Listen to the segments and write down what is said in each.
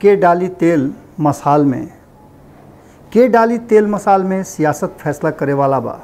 के डाली तेल मसाल में के डाली तेल मसाल में सियासत फैसला करे वाला बा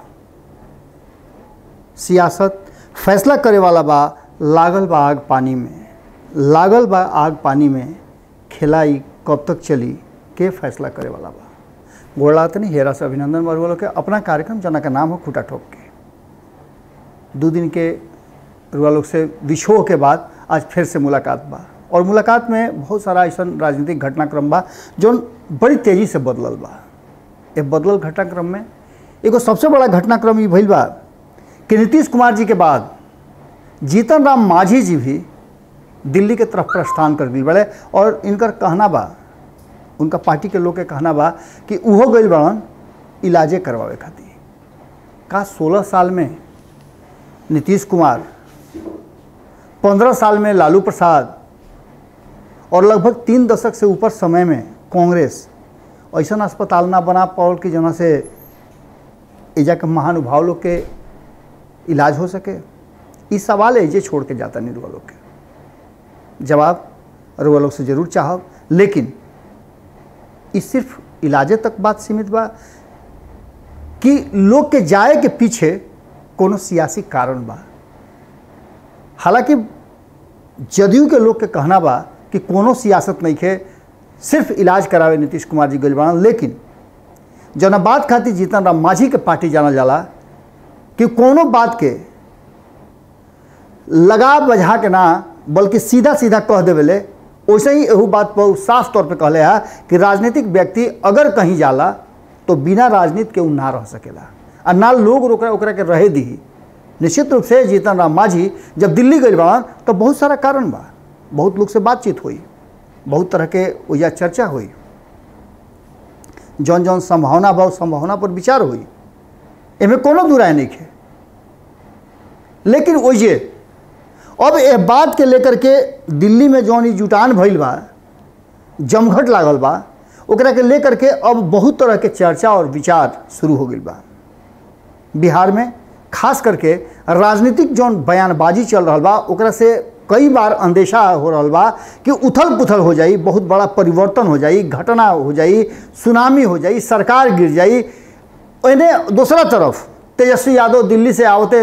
सियासत फैसला करे वाला बा लागल बा आग पानी में लागल बा आग पानी में खिलाई कब तक चली के फैसला करे वाला बा गोड़ात नहीं हेरा से अभिनंदन बरुआ के अपना कार्यक्रम जना का नाम हो खूटा ठोक के दो दिन के रुआ लोग से विछोह के बाद आज फिर से मुलाकात बा और मुलाकात में बहुत सारा ऐसा राजनीतिक घटनाक्रम बा जो बड़ी तेजी से बदलल बा ये बदलल घटनाक्रम में एगो सबसे बड़ा घटनाक्रम ये भइल बा कि नीतीश कुमार जी के बाद जीतन राम मांझी जी भी दिल्ली के तरफ प्रस्थान कर दी बड़े और इनकर कहना बा उनका पार्टी के लोग के कहना बा कि उहो गई बड़न इलाजे करवावे खातिर का सोलह साल में नीतीश कुमार पंद्रह साल में लालू प्रसाद और लगभग तीन दशक से ऊपर समय में कांग्रेस ऐसा अस्पताल ना बना पाओल कि जना से एजा के महानुभाव लोग के इलाज हो सके इस सवाल एजे छोड़ के जाता नहीं रुआ लोग के जवाब रुआ लोग से जरूर चाहब लेकिन इस सिर्फ इलाजे तक बात सीमित बा कि लोग के जाए के पीछे कोनो सियासी कारण बा हालांकि जदयू के लोग के कहना बा कि कोनो सियासत नहीं खे सिर्फ इलाज करावे नीतीश कुमार जी गजबान लेकिन जना बात खातिर जीतन राम मांझी के पार्टी जाना जाला कि कोनो बात के लगा बझा के ना बल्कि सीधा सीधा कह देवेले वैसे ही एहू बात पर साफ तौर पे कहले है कि राजनीतिक व्यक्ति अगर कहीं जाला तो बिना राजनीति के उ ना रह सकेला आ ना लोग ओकरा ओकरा के रहे दी निश्चित रूप से जीतन राम मांझी जब दिल्ली गई बाड़न तो बहुत सारा कारण बा बहुत लोग से बातचीत हुई बहुत तरह के या चर्चा हुई जौन जौन संभावना बा संभावना पर विचार हुई एमे कोनो दुराय नहीं है लेकिन ओइजे अब ए बात के लेकर के दिल्ली में जौन ई जुटान भइल बा जमघट लागल बा ओकरा के लेकर के अब बहुत तरह के चर्चा और विचार शुरू हो गई बा बिहार में खास करके राजनीतिक जौन बयानबाजी चल रहा बा ओकरा से कई बार अंदेशा हो रहा बा कि उथल पुथल हो जाई बहुत बड़ा परिवर्तन हो जाई घटना हो जाई सुनामी हो जाई सरकार गिर जाई एने दूसरा तरफ तेजस्वी यादव दिल्ली से आवते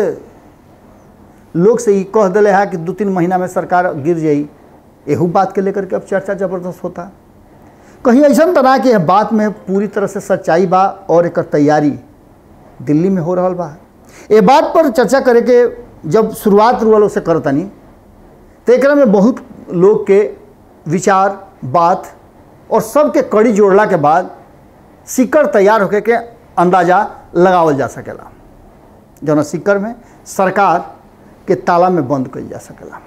लोग से ही कह दिले है कि दो तीन महीना में सरकार गिर जाई एहू बात के लेकर के अब चर्चा जबरदस्त होता कहीं ऐसा तना कि यह बात में पूरी तरह से सच्चाई बा और एक तैयारी दिल्ली में हो रहा बा ये बात पर चर्चा करे के जब शुरुआत रुआ से करतनी तो एक में बहुत लोग के विचार बात और सबके कड़ी जोड़ला के बाद सिक्कर तैयार होके के अंदाज़ा लगावल जा सकेला जौन सिक्कर में सरकार के ताला में बंद कल जा सकेला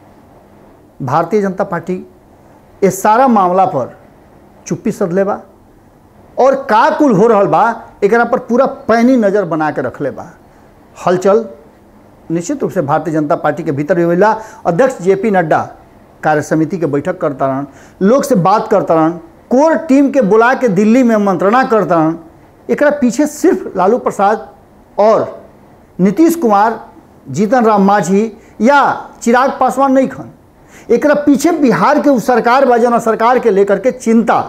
भारतीय जनता पार्टी इस सारा मामला पर चुप्पी सधले बा और का कुल हो रहा बा एकरा पर पूरा पैनी नज़र बना के रखले बा हलचल निश्चित रूप से भारतीय जनता पार्टी के भीतर भी होला अध्यक्ष जे पी नड्डा कार्य समिति के बैठक करता रहन लोग से बात करता रहन कोर टीम के बुला के दिल्ली में मंत्रणा करता रहन एकरा पीछे सिर्फ लालू प्रसाद और नीतीश कुमार जीतन राम मांझी या चिराग पासवान नहीं खन एकरा पीछे बिहार के उ सरकार बा जना सरकार के लेकर के चिंता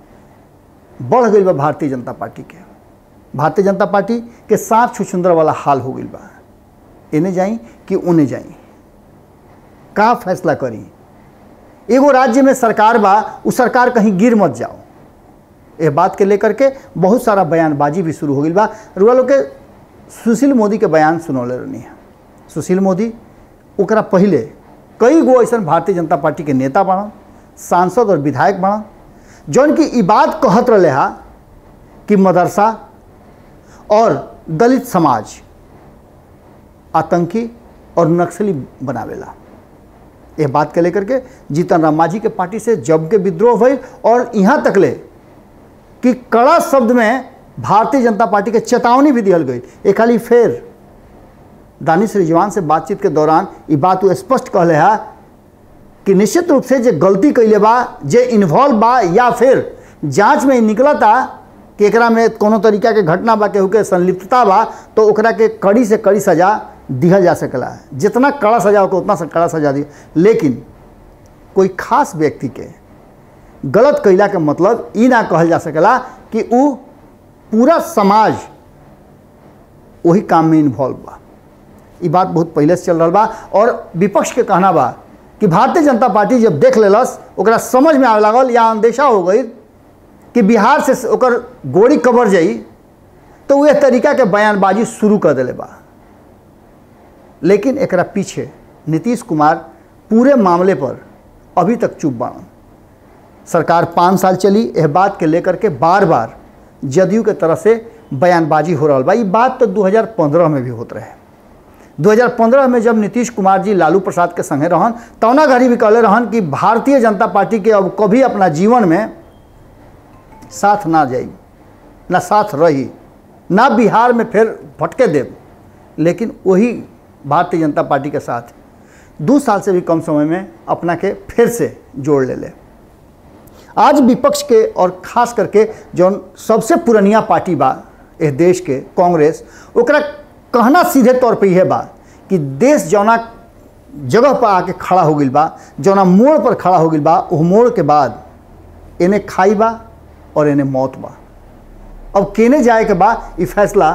बढ़ गई बा भारतीय जनता पार्टी के भारतीय जनता पार्टी के सांप छुछुंदर वाला हाल हो गई बा इन्हें जाई कि उन्हें जाई का फैसला करी एगो राज्य में सरकार बा उ सरकार कहीं गिर मत जाओ ये बात के लेकर के बहुत सारा बयानबाजी भी शुरू हो गई बा रुआ लोग के सुशील मोदी के बयान सुनौले रहनी है सुशील मोदी ओकरा पहले कई गो ऐसा भारतीय जनता पार्टी के नेता बनन सांसद और विधायक बनन जौन की ई बात कहत रहे हा कि मदरसा और दलित समाज आतंकी और नक्सली बनावेला ये बात के लेकर के जीतन राम मांझी के पार्टी से जब के विद्रोह भइल और यहाँ तक ले कि कड़ा शब्द में भारतीय जनता पार्टी के चेतावनी भी दिहल गई एक खाली फेर दानिश रिजवान से बातचीत के दौरान ये बात वो स्पष्ट कहले है कि निश्चित रूप से जे गलती कैले बा जे इन्वॉल्व बा या फिर जांच में निकलता कि एकरा में कोनो तरीका के घटना बा केहू के संलिप्तता बा तो ओकरा के कड़ी से कड़ी सजा दिहल जा सकेला जितना कड़ा सजा होगा उतना सा कड़ा सजा दी लेकिन कोई खास व्यक्ति के गलत कैला के मतलब ई ना कहल जा सकेला कि उ पूरा समाज वही काम में इन्वॉल्व बा ई बात बहुत पहले से चल रहा बा और विपक्ष के कहना बा कि भारतीय जनता पार्टी जब देख लेलस ओकरा समझ में आवे लागल या अंदेशा हो गई कि बिहार से ओकर गोड़ी कबर जाई तो वह तरीका के बयानबाजी शुरू कर दिले बा लेकिन एकरा पीछे नीतीश कुमार पूरे मामले पर अभी तक चुप बाड़न सरकार पाँच साल चली यह बात के लेकर के बार बार जदयू के तरफ से बयानबाजी हो रहा बा ये बात तो 2015 में भी होत रहे 2015 में जब नीतीश कुमार जी लालू प्रसाद के संगे रहन तौना घड़ी भी कहले रहन कि भारतीय जनता पार्टी के अब कभी अपना जीवन में साथ ना जाई ना साथ रही ना बिहार में फिर भटके देव लेकिन वही भारतीय जनता पार्टी के साथ दो साल से भी कम समय में अपना के फिर से जोड़ ले ले आज विपक्ष के और खास करके जौन सबसे पुरनिया पार्टी बा इस देश के कांग्रेस ओकरा कहना सीधे तौर पे यह बा कि देश जौना जगह पर आके खड़ा हो गई बा जौना मोड़ पर खड़ा हो गई बा उस मोड़ के बाद इन्हें खाई बा और इन्हें मौत बा अब केने जाए के बा ये फैसला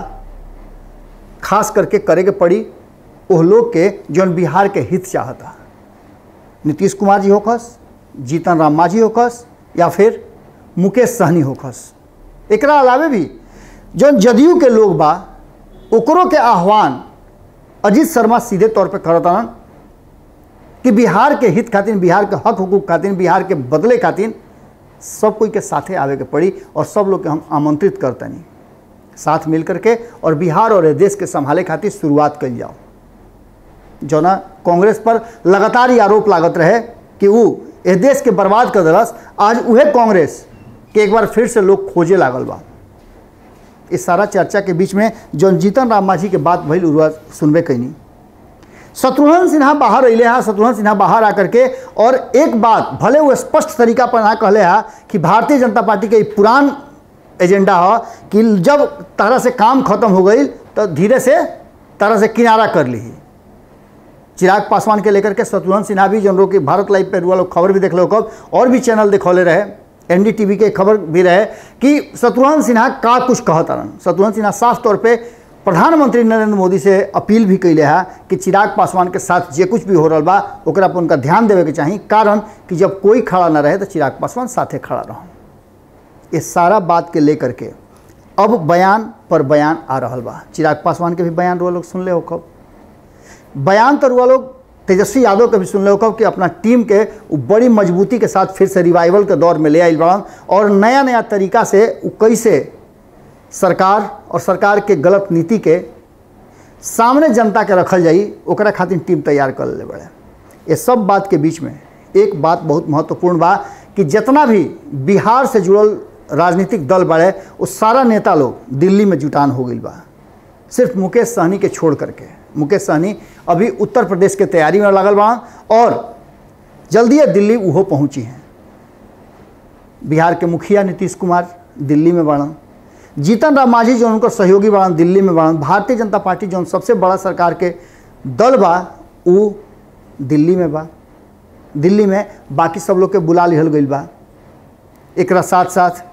खास करके करे के पड़ी ओह लोग के जौन बिहार के हित चाहता नीतीश कुमार जी होखस जीतन राम मांझी होखस या फिर मुकेश सहनी होखस एकरा अलावे भी जौन जदयू के लोग बा ओकरों के आह्वान अजीत शर्मा सीधे तौर पे करतन कि बिहार के हित खातिर बिहार के हक हुकूक खातिर बिहार के बदले खातिर सब कोई के साथे आवे के पड़ी और सब लोग के हम आमंत्रित करतनी साथ मिल करके और बिहार और देश के संभाले खातिर शुरुआत कल जाओ जौना कांग्रेस पर लगातार ही आरोप लागत रहे कि वो इस देश के बर्बाद कर दिलस आज उहे कांग्रेस के एक बार फिर से लोग खोजे लागल बा इस सारा चर्चा के बीच में जौन जीतन राम मांझी के बात भइल उरुआ सुनबे कैनी शत्रुघ्न सिन्हा बाहर अले हा शत्रुघ्न सिन्हा बाहर आकर के और एक बात भले वो स्पष्ट तरीका पर ना कहले हा कि भारतीय जनता पार्टी के पुरान एजेंडा हो कि जब तरह से काम खत्म हो गई तो धीरे से तरह से किनारा कर ली चिराग पासवान के लेकर के शत्रुघ्न सिन्हा भी जन कि भारत लाइव पे लोग खबर भी देख लो कब और भी चैनल देखौले रहे एनडीटीवी के खबर भी रहे कि शत्रुघ्न सिन्हा का कुछ कहता शत्रुघ्न सिन्हा साफ तौर पे प्रधानमंत्री नरेंद्र मोदी से अपील भी कैले है कि चिराग पासवान के साथ जे कुछ भी हो रहा बा ओकरा पर उनका ध्यान देवे के चाहिए कारण कि जब कोई खड़ा ना रहे तो चिराग पासवान साथे खड़ा रहो ये सारा बात के लेकर के अब बयान पर बयान आ रहा बा चिराग पासवान के भी बयान रुआ लोग सुन ले हो कब बयान तो रुआ लोग तेजस्वी यादव के भी सुन ले कब कि अपना टीम के बड़ी मजबूती के साथ फिर से रिवाइवल के दौर में ले आई बड़न और नया नया तरीका से कैसे सरकार और सरकार के गलत नीति के सामने जनता के रखल जाई ओकरा खातिर टीम तैयार कर ले बड़े ये सब बात के बीच में एक बात बहुत महत्वपूर्ण बा कि जितना भी बिहार से जुड़ल राजनीतिक दल बड़े वो सारा नेता लोग दिल्ली में जुटान हो गई बा सिर्फ मुकेश सहनी के छोड़ करके मुकेश सहनी अभी उत्तर प्रदेश के तैयारी में लगल बा और जल्दी दिल्ली उहो पहुंची हैं बिहार के मुखिया नीतीश कुमार दिल्ली में बढ़न जीतन राम मांझी जो उनकर सहयोगी बढ़न दिल्ली में बढ़न भारतीय जनता पार्टी जो सबसे बड़ा सरकार के दल बा वो दिल्ली में बा दिल्ली में बाकी सब लोग के बुला लिहल गई बा एक साथ साथ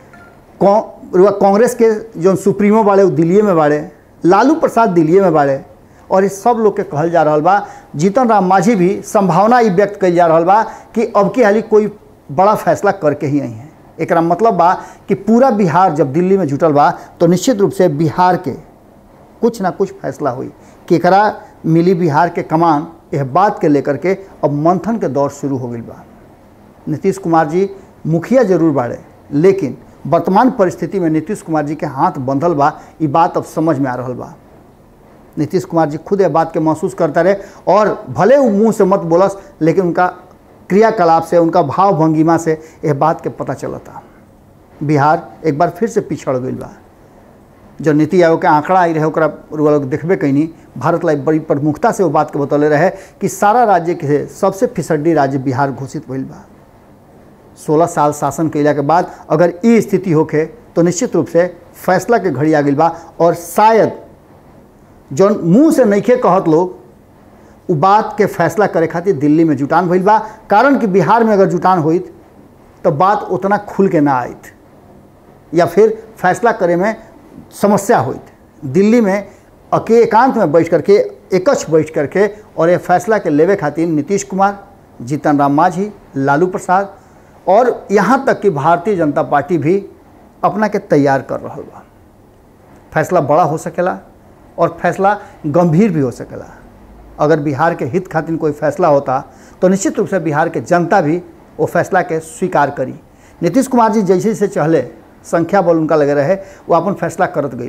कांग्रेस के जो सुप्रीमो बाड़े वो दिल्ली में बाड़े लालू प्रसाद दिल्ली में बाड़े और इस सब लोग के कहल जा रहा बा जीतन राम मांझी भी संभावना ये व्यक्त कल जा रहा बा कि अब की हाली कोई बड़ा फैसला करके ही आई हैं एक मतलब बा कि पूरा बिहार जब दिल्ली में जुटल बा तो निश्चित रूप से बिहार के कुछ ना कुछ फैसला हुई केकरा मिली बिहार के कमान यह बात के लेकर के अब मंथन के दौर शुरू हो गई बा नीतीश कुमार जी मुखिया जरूर बाड़े लेकिन वर्तमान परिस्थिति में नीतीश कुमार जी के हाथ बंधल बा ये बात अब समझ में आ रहा बा नीतीश कुमार जी खुद यह बात के महसूस करता रहे और भले वो मुंह से मत बोलस लेकिन उनका क्रियाकलाप से उनका भाव भंगिमा से यह बात के पता चलता बिहार एक बार फिर से पिछड़ गई बा जो नीति आयोग के आंकड़ा आई रहे ओकरा लोग देखबे कैनी भारत लाइव बड़ी प्रमुखता से वो बात के बतौले रहे कि सारा राज्य के सबसे फिसड्डी राज्य बिहार घोषित भइल बा सोलह साल शासन कैला के बाद अगर ये स्थिति होके तो निश्चित रूप से फैसला के घड़ी आ गई बा और शायद जौन मुंह से नइखे कहत लोग उ बात के फैसला करे खातिर दिल्ली में जुटान भइल बा कारण कि बिहार में अगर जुटान होई तो बात उतना खुल के ना आयत या फिर फैसला करे में समस्या होइत दिल्ली में अके एकांत में बैठ करके एकच बैठ करके और ये फैसला के लेवे खातिर नीतीश कुमार जीतन राम मांझी लालू प्रसाद और यहाँ तक कि भारतीय जनता पार्टी भी अपना के तैयार कर रहा बा फैसला बड़ा हो सकेला और फैसला गंभीर भी हो सकेला अगर बिहार के हित खातिर कोई फैसला होता तो निश्चित रूप से बिहार के जनता भी वो फैसला के स्वीकार करी नीतीश कुमार जी जैसे जैसे चहले संख्या बल उनका लगे रहे वो अपन फैसला करत गई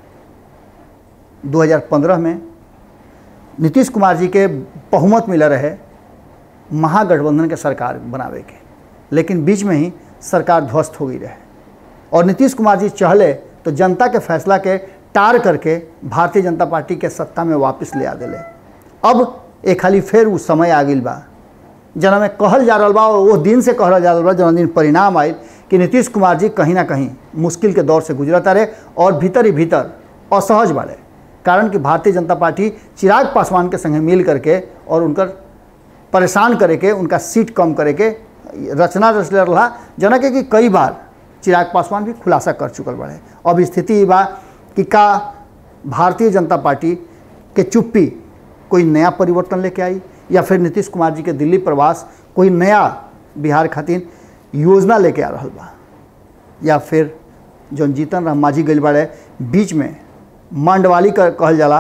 2015 में नीतीश कुमार जी के बहुमत मिला रहे महागठबंधन के सरकार बनावे के लेकिन बीच में ही सरकार ध्वस्त हो गई रहे और नीतीश कुमार जी चहले तो जनता के फैसला के टार करके भारतीय जनता पार्टी के सत्ता में वापस ले आ दिले अब एक खाली फिर वो समय आ गई बा जना में कहल जा रहा बा और वो दिन से कहल जा रहा बा जना दिन परिणाम आयल कि नीतीश कुमार जी कहीं ना कहीं मुश्किल के दौर से गुजरता रहे और भीतर ही भीतर असहज बाड़े कारण कि भारतीय जनता पार्टी चिराग पासवान के संगे मिल करके और उनकर परेशान करे के उनका सीट कम करे के रचना रचले रहा जना के कि कई बार चिराग पासवान भी खुलासा कर चुकल बाड़े अब स्थिति ई बा कि का भारतीय जनता पार्टी के चुप्पी कोई नया परिवर्तन लेके आई या फिर नीतीश कुमार जी के दिल्ली प्रवास कोई नया बिहार खातिर योजना लेके आ रहा बा या फिर जौन जीतन राम मांझी गइल बाड़े बीच में मंडवाली कर कहल जाला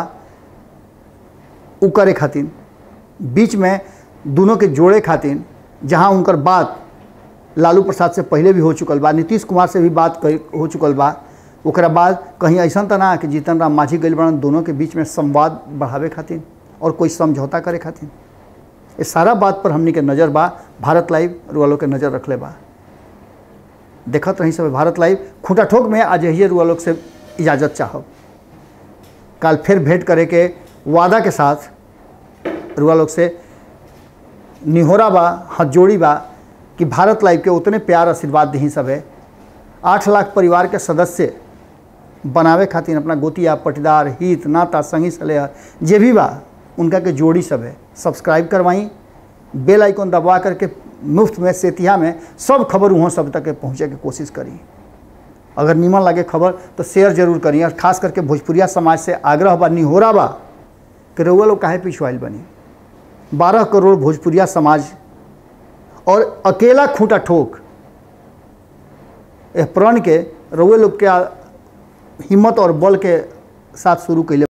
उ करे खातिर बीच में दोनों के जोड़े खातिर जहाँ उनकर बात लालू प्रसाद से पहले भी हो चुकल बा नीतीश कुमार से भी बात कई- हो चुकल बा ओकरा बाद कहीं ऐसा तो ना कि जीतन राम मांझी गइल बड़न दोनों के बीच में संवाद बढ़ावे खातिर और कोई समझौता करे खातिर ये सारा बात पर हमनी के नज़र बा भारत लाइव रुआलो के नज़र रखले बा देखत रही सब भारत लाइव खूंटा ठोक में आज यही रुआलोक से इजाज़त चाहब काल फिर भेंट करे के वादा के साथ रुआ लोग से निहोरा बा हाथ जोड़ी बा कि भारत लाइव के उतने प्यार आशीर्वाद दी सब है आठ लाख परिवार के सदस्य बनावे खातिर अपना गोतिया पटीदार हित नाता संगी सलेह जे भी बा उनका के जोड़ी सब है सब्सक्राइब करवाई बेल आइकन दबा करके मुफ्त में सेतिया में सब खबर वहाँ सब तक के पहुँचे के कोशिश करी अगर नीमन लगे खबर तो शेयर जरूर करी और खास करके भोजपुरिया समाज से आग्रह बा निहोरा बा कि रउआ लोग काहे पिछवाइल बनी बारह करोड़ भोजपुरिया समाज और अकेला खूंटा ठोक एह प्रण के रउए लोग के आ- हिम्मत और बल के साथ शुरू कैले